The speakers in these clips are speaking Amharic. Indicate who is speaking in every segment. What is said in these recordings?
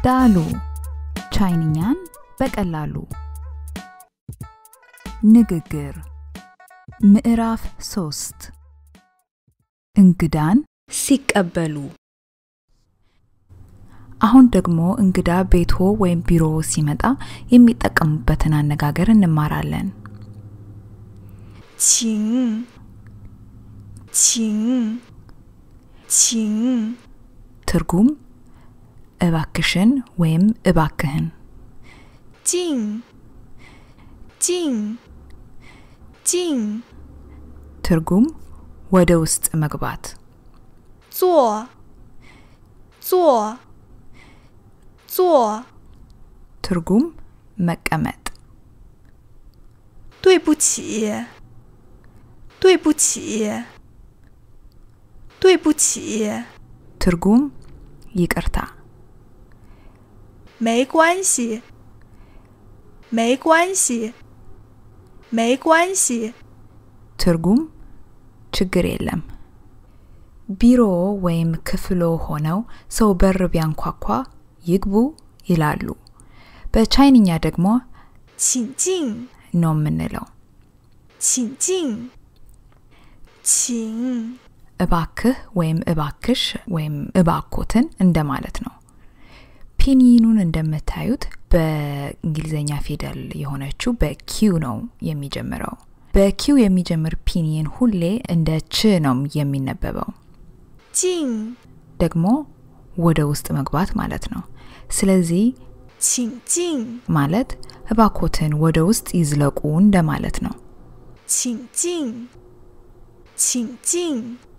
Speaker 1: ዳሉ ቻይንኛን በቀላሉ ንግግር ምዕራፍ ሶስት እንግዳን ሲቀበሉ አሁን ደግሞ እንግዳ ቤቶ ወይም ቢሮ ሲመጣ የሚጠቀሙበትን አነጋገር እንማራለን።
Speaker 2: 请，请，请，
Speaker 1: ትርጉም እባክሽን ወይም እባክህን።
Speaker 2: 进，进，进，
Speaker 1: ትርጉም ወደ ውስጥ መግባት።
Speaker 2: 坐，坐，坐，
Speaker 1: ትርጉም መቀመጥ።
Speaker 2: 对不起，对不起，对不起，
Speaker 1: ትርጉም ይቅርታ።
Speaker 2: 没关系，没关系，没关系，
Speaker 1: ትርጉም ችግር የለም። ቢሮ ወይም ክፍሎ ሆነው ሰው በር ቢያንኳኳ ይግቡ ይላሉ። በቻይንኛ ደግሞ
Speaker 2: 请进，
Speaker 1: ነው የምንለው።
Speaker 2: 请进，请，
Speaker 1: እባክህ ወይም እባክሽ ወይም እባኮትን እንደማለት ነው። ፒኒኑን እንደምታዩት በእንግሊዝኛ ፊደል የሆነችው በኪው ነው የሚጀምረው። በኪው የሚጀምር ፒኒን ሁሌ እንደ ች ነው የሚነበበው።
Speaker 2: 进，
Speaker 1: ደግሞ ወደ ውስጥ መግባት ማለት ነው። ስለዚህ
Speaker 2: 请进，
Speaker 1: ማለት እባኮትን ወደ ውስጥ ይዝለቁ እንደማለት ነው።
Speaker 2: 请进，请进，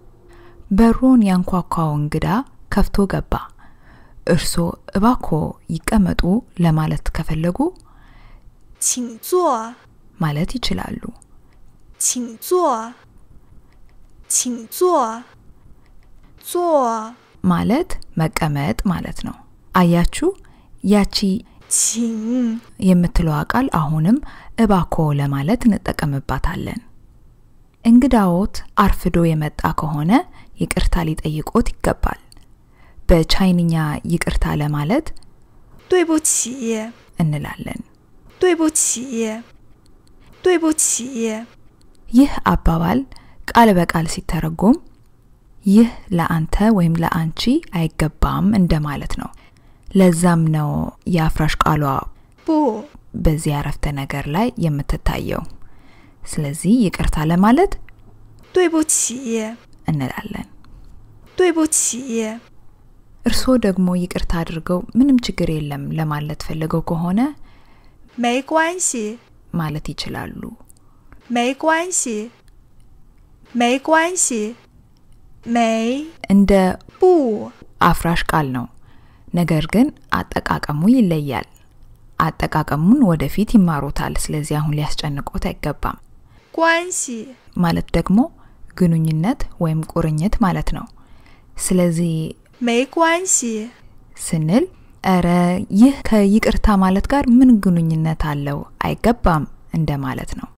Speaker 1: በሩን ያንኳኳው እንግዳ ከፍቶ ገባ። እርሶ እባኮ ይቀመጡ ለማለት ከፈለጉ
Speaker 2: 请坐，
Speaker 1: ማለት ይችላሉ።
Speaker 2: 请坐，请坐，坐，
Speaker 1: ማለት መቀመጥ ማለት ነው። አያችሁ፣ ያቺ
Speaker 2: 请，
Speaker 1: የምትለዋ ቃል አሁንም እባኮ ለማለት እንጠቀምባታለን። እንግዳዎት አርፍዶ የመጣ ከሆነ ይቅርታ ሊጠይቆት ይገባል። በቻይንኛ ይቅርታ ለማለት
Speaker 2: 对不起，
Speaker 1: እንላለን።
Speaker 2: 对不起，对不起，
Speaker 1: ይህ አባባል ቃል በቃል ሲተረጎም ይህ ለአንተ ወይም ለአንቺ አይገባም እንደማለት ነው። ለዛም ነው የአፍራሽ ቃሏ
Speaker 2: 不，
Speaker 1: በዚህ አረፍተ ነገር ላይ የምትታየው። ስለዚህ ይቅርታ ለማለት
Speaker 2: 对不起，
Speaker 1: እንላለን።
Speaker 2: 对不起，
Speaker 1: እርስዎ ደግሞ ይቅርታ አድርገው ምንም ችግር የለም ለማለት ፈልገው ከሆነ
Speaker 2: 没关系，
Speaker 1: ማለት ይችላሉ።
Speaker 2: 没关系，没关系，没
Speaker 1: እንደ
Speaker 2: 不
Speaker 1: አፍራሽ ቃል ነው፣ ነገር ግን አጠቃቀሙ ይለያል። አጠቃቀሙን ወደፊት ይማሩታል። ስለዚህ አሁን ሊያስጨንቆት አይገባም።
Speaker 2: 关系，
Speaker 1: ማለት ደግሞ ግንኙነት ወይም ቁርኝት ማለት ነው። ስለዚህ
Speaker 2: 没关系，
Speaker 1: ስንል እረ ይህ ከይቅርታ ማለት ጋር ምን ግንኙነት አለው? አይገባም እንደማለት ነው።